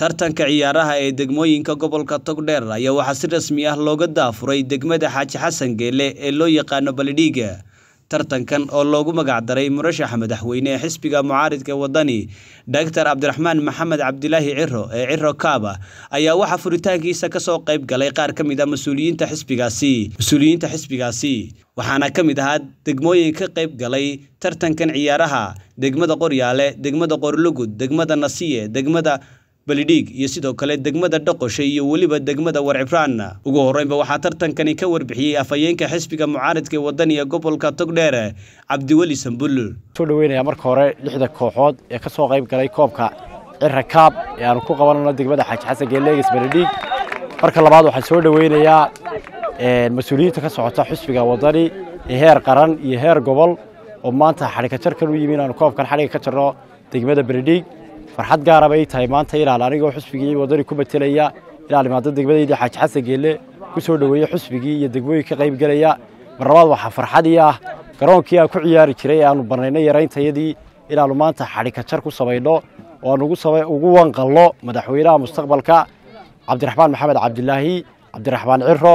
tartanka ciyaaraha ee degmooyinka gobolka togdheer ayaa waxaa si rasmi ah looga daafuray degmada xaaji xasan geele ee loo yaqaano baledhiiga tartankan oo loogu magacdaray murashaxa madaxweyne ee xisbiga mucaaridka wadani doctor cabdiraxmaan maxamed cabdilaahi ciro ee ciro kaaba ayaa waxaa furitaankiisa kasoo qayb galay qaar ka mid a mas-uuliyiinta xisbigaasi mas-uuliyiinta xisbigaasi waxaana ka mid ahaa degmooyin ka qayb galay tartankan ciyaaraha degmada qoryaale degmada qorlugud degmada nasiye degmada balidhiig iyo sidoo kale degmada dhaqoshe iyo weliba degmada warcibraan ugu horreynba waxaa tartankani ka warbixiyey afhayeenka xisbiga mucaaridka ee wadaniga gobolka togdheer cabdiweli sambul soo dhaweynaya marka hore lixda kooxood ee ka soo qayb galay koobka cira kaab ee aanu ku qabanano degmada xaaji xasan geeleegis baledhiig marka labaad waxaan soo dhaweynayaa mas-uuliyiinta ka socota xisbiga wadani ee heer qaran iyo heer gobol oo maanta xadhika jarkan u yimi inaanu koobkan xadhiga ka jarno degmada baledhiig farxad gaara bay tahay maanta inaan anigoo xusbigii wadani ku matelaya inaan imaado degmadaydii xaaji xasan geelle ku soo dhoweeye xusbigii iyo degmooyin ka qayb gelaya mar labaad waxaa farxadii ah garoonkii aan ku ciyaari jiray ee aanu barnaynay yarayntayadii inaannu maanta xadhika jar ku samayno oo aan ugu wanqalno madaxweynaha mustaqbalka cabdiraxmaan maxamed cabdilaahi cabdiraxmaan ciro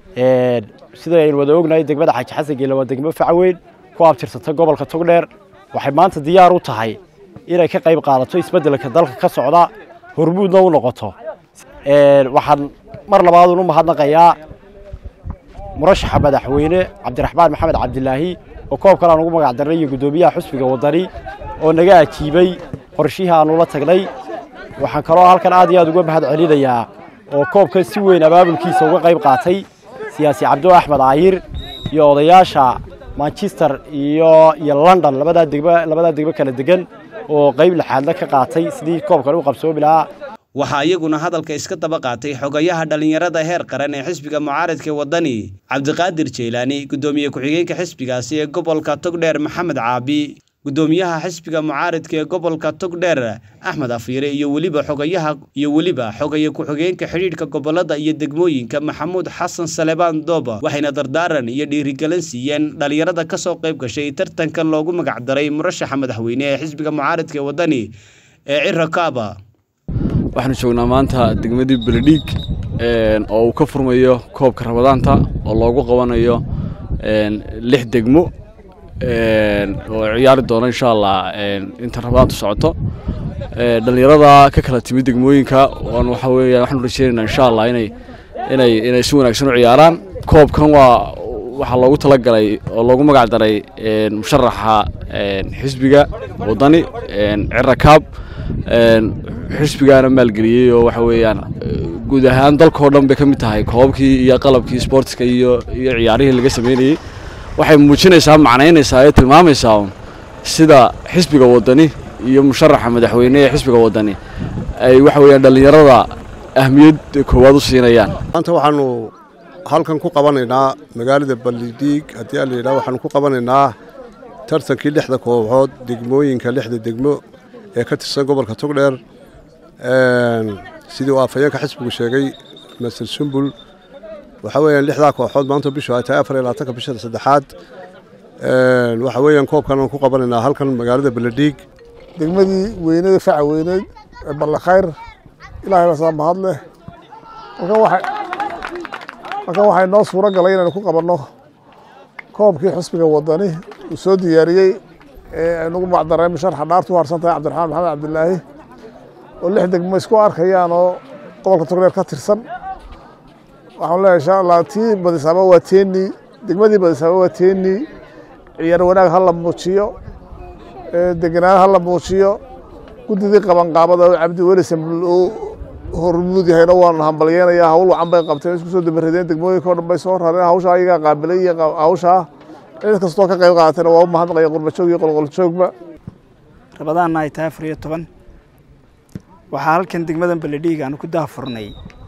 sida aynu wada ognahay degmada xaaji xasan geelle waa degmo facweyn ku abtirsata gobolka togdheer waxay maanta diyaar u tahay inay ka qayb qaadato isbeddelka dalka ka socda hormuudna u noqoto waxaan mar labaadun u mahadnaqayaa murashaxa madaxweyne cabdiraxmaan maxamed cabdilaahi oo koobkan aan ugu magac darnay iyo guddoomiyaha xusbiga wadani oo naga ajiibay qorshihii aanu la tagnay waxaan kaloo halkan aad iyo aad uga mahad celinayaa oo koobkan si weyn abaabulkiisa uga qayb qaatay siyaasi cabdo axmed aayir iyo odayaasha manchester iyo iyo london labadaa degmo labadaa degmo kala degan oo qayb lixaadna ka qaatay sidii koobkan u qabsoomi lahaa waxaa iyaguna hadalka iska daba qaatay xogayaha dhallinyarada heer qaran ee xisbiga mucaaridka wadani cabdiqaadir jeylaani guddoomiye ku-xigeenka xisbigaasi ee gobolka togdheer maxamed caabi guddoomiyaha xisbiga mucaaridka ee gobolka togdheer axmed afiire iyo weliba xogayaha iyo weliba xogaye ku-xigeenka xidhiidhka gobolada iyo degmooyinka maxamuud xasan salebaan dooba waxayna dardaaran iyo dhiirigelin siiyeen dhallinyarada kasoo qayb gashay tartankan loogu magacdaray murashaxa madaxweyne ee xisbiga mucaaridka ee wadani ee ciro kaaba waxaanu joognaa maanta degmadii beledhiig oo uu ka furmayo koobka rabadaanta oo loogu qabanayo lix degmo oo ciyaari doono insha allah inta rabadaantu socoto dhallinyarada ka kala timid degmooyinka waxa weya waxaanu rajeynaynaa insha allah inay inay inay si wanaagsan u ciyaaraan koobkan waa waxaa loogu talagalay oo loogu magac daray musharaxa xisbiga wadani cira kaab xisbigaana maalgeliyey oo waxa weeyaan guud ahaan dalkao dhan bay ka mid tahay koobabkii iyo qalabkii sportska iyo iyo ciyaarihii laga sameynayey waxay muujinaysaa macnaynaysaa ee tilmaamaysaa sida xisbiga wadani iyo musharaxa madaxweyne ee xisbiga wadani ay waxa weeyaan dhallinyarada ahmiyad koowaad u siinayaan maanta waxaanu halkan ku qabanaynaa magaalada balidhiig haddii a layidhaha waxaanu ku qabanaynaa tartankii lixda kooxood degmooyinka lixda degmo ee ka tirsan gobolka togdheer sidii uu afhayeenka xisbigu sheegay master sumbul waxaa weeyaan lixdaa kooxood maanta bishu ay tahay afar iyo labaatanka bishada saddexaad waxaa weeyaan koobkan aan ku qabanaynaa halkan magaalada baledhiig degmadii weynada faca weyneed ee ballakhayr ilaahay basaa mahad leh markan waxay noo suuro galay inaynu ku qabanno koobkii xisbiga wadani uu soo diyaariyey ee aynugu macdaray musharxa dhaartu u harsan tahay cabdiraxmaan maxamed cabdilaahi oo lix degmo isku arkayaan oo gobolka togdheer ka tirsan waxaan leeyahay insha allah tii badisaamo waa teeni degmadii badisaamo waa teeni ciyaar wanaag ha la muujiyo degenaan ha la muujiyo guddidii qabanqaabada oo cabdiweli sambul uu hormuud yahayna waanu hambalyeenaya hawl wacan bay qabteen isku soo dabaradeen degmooyinka o dhan bay soo rareen hawshaa ayagaa qaabilay iyo hawshaa cid kastoo ka qayb qaadatayna waa u mahadnaqaya qurbajoog iyo qolqoljoogba rabadaanna ay tahay afar iyo toban waxaa halkan degmadan baledhiig aanu ku daafurnay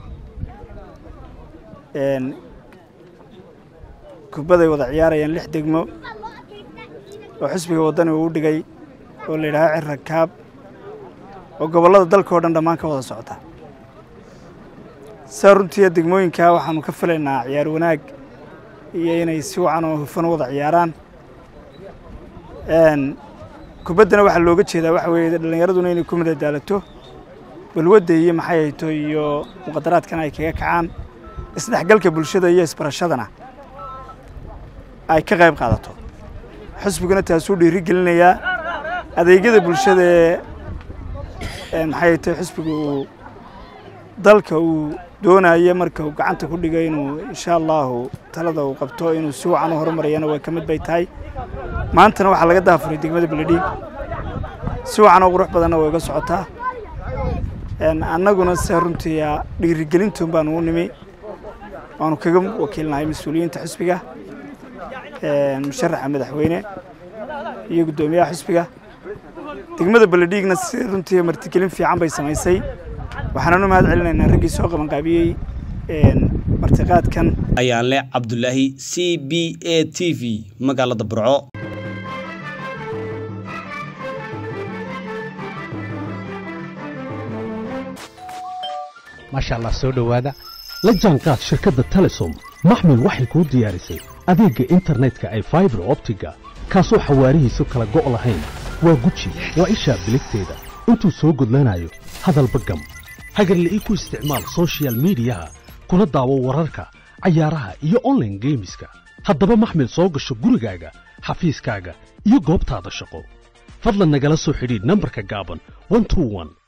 kubadday wada ciyaarayaan lix degmo oo xisbiga waddani uu u dhigay oo la yidhaaho cira kaab oo gobollada dalka o dhan dhammaan ka wada socota saa runtii degmooyinkaa waxaanu ka filaynaa ciyaar wanaag iyo inay si wacan oo hufan u wada ciyaaraan kubaddana waxaa looga jeedaa waxa weeye dhallinyaraduna inay ku madadaalato balwadda iyo maxay hayto iyo muqadaraadkana ay kaga kacaan isdhexgalka bulshada iyo isbarashadana ay ka qayb qaadato xisbiguna taasuu dhiiri gelinayaa adeegyada bulshada ee maxay hayto xisbiga uu dalka uu doonayo marka uu gacanta ku dhigay inuu insha allahu talada uu qabto inuu si wacan u horumarayana waa ka mid bay tahay maantana waxaa laga daafuray degmada beledhiig si wacan oo qurux badanna way uga socotaa annaguna se runtii dhiirigelintoon baanu u nimi waanu kaga wakiilnahay mas-uuliyiinta xisbiga musharaxa madaxweyne iyo guddoomiyaha xisbiga degmada beledhiigna si runtii martigelin fiican bay samaysay waxaananu mahad celinaynaa raggii soo qabanqaabiyey martiqaadkan ayaan leh cabdulaahi c b a t v magaalada burco maasha allah soo dhowaada la jaanqaad shirkadda telesom maxmil waxay kuu diyaarisay adeegga internetka ay faibar optiga kaasoo xawaarihiisu kala go' lahayn waa guji waa ishaa biligteeda intuu soo gudlanayo hadalba gam hagarle ii ku isticmaal sochial midiyaha kuna daawo wararka cayaaraha iyo onlaine geemiska haddaba maxmil soo gasho gurigaaga xafiiskaaga iyo goobtaada shaqo fadlan nagala soo xidhiidh nambarka gaaban